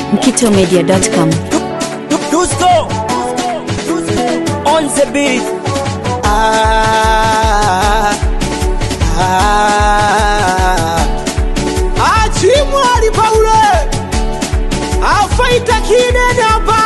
mkitomedia.com. Dusko on the beat. Ah, ah. Achimwali Paule afaita kinene hapa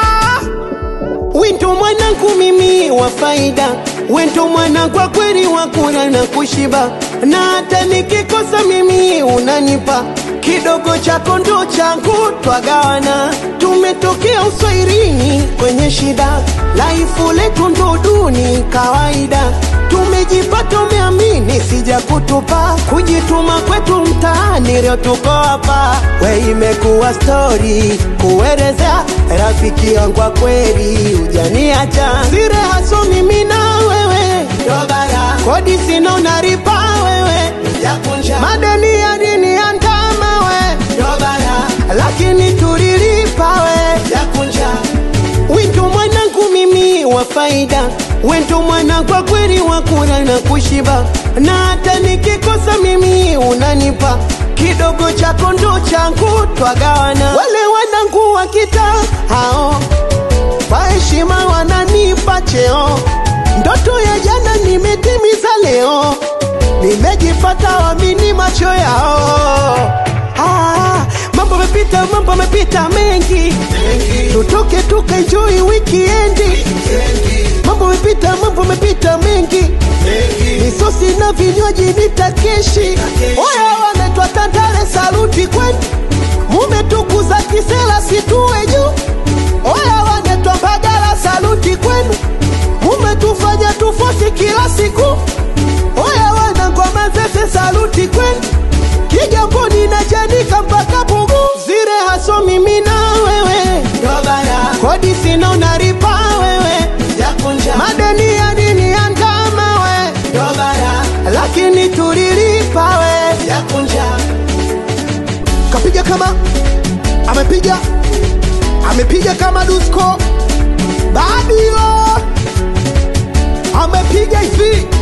Wento mwanangu mimi wa faida, wento mwana kwa kweli wa kula na kushiba, na hata nikikosa mimi unanipa kidogo chako ndo changu, twagawana. Tumetokea uswairini kwenye shida, laifu letu ndo duni kawaida. Tumejipata umeamini, sija kutupa kujituma kwetu mtaani, leo tuko hapa. We imekuwa stori kuelezea rafiki yangu wa kweli, ujaniacha sire haso mimi na wewe Dobara. kodi sina unaripa wewe Jakunja. madeni ya dini ya ndama we Dobara. lakini tulilipa we Jakunja. Wento mwanangu mimi wa faida, wento mwana kwa kweli wa kula na kushiba, na hata nikikosa mimi unanipa kidogo chako ndo changu, twagawana. Wale wanangu wa kitaa hao kwa heshima wananipa cheo, ndoto ya jana nimetimiza leo, nimejipata wamini macho yao. Ah, mambo mepita, mambo mepita mengi, tutoke tukaenjoy wikiendi. Mambo mepita, mambo mepita mengi, misosi na vinywaji nitakeshi. Oya, wanaitwa Tandale, saluti kwenu, mumetukuza kisela situwe juu. Oya, wanaitwa Mbagala, saluti kwenu, mumetufanya tufosi kila siku. Oya, wanangoma zese, saluti kwenu Kigamboni na Chanika mpaka Pugu, zire haso mimi na wewe Dobara. kodi sina unaripa wewe Jakunja. madeni ya dini ya ndama we Dobara. lakini tulilipa we Jakunja. kapiga kama amepiga amepiga kama Dusko Babilo amepiga hivi